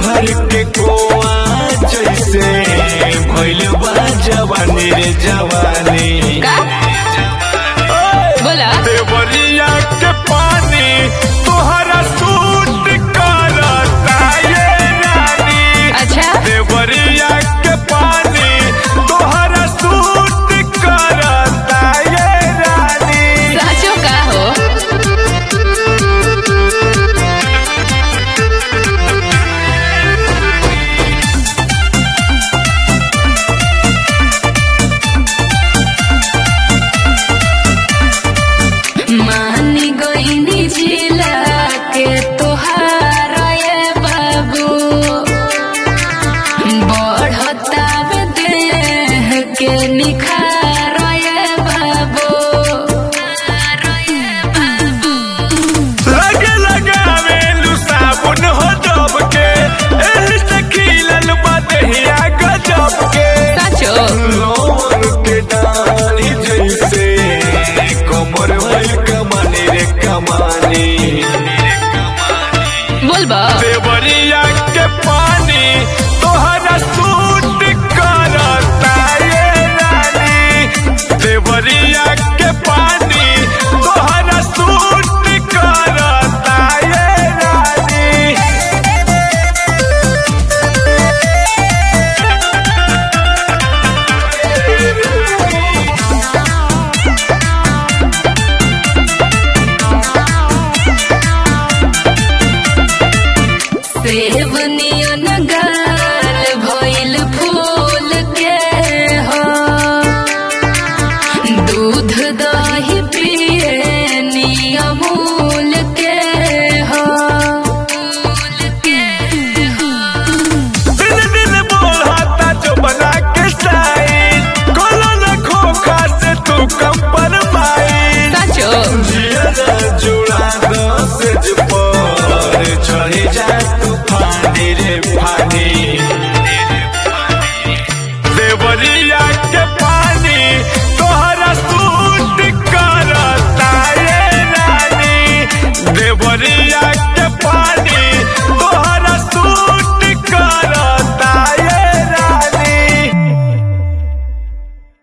भर के कोआ जैसे भइल बा जवानी रे जवानी का बोला देवरिया के पानी तोहरा सूट करता ये रानी अच्छा देवरिया के पानी तोहरा सूट करता ये रानी साचो का हो मानी गईनी जिला के तोहार ये बाबू बढ़ता देह के निखार ये बाबू लगे लगावे लू साबुन हो जब के एही से खिलल बा दहिया गजब के साचो लोर के डाली जैसे कमर भइल कमानी रे कमानी बोलबा देवरिया के पानी तोहरा सूट करता ये रानी देवरिया के पानी तोहरा सूट करता ये रानी सेब नियन गाल भइल फूल के हो दूध दही पिए नियमूल के हो दिन दिन बढ़ता जो बना के साई कोनो न खोखा से तू कम पर पाई साचो जिया जुड़ा दस पर चढ़े जा तू फानी रे फानी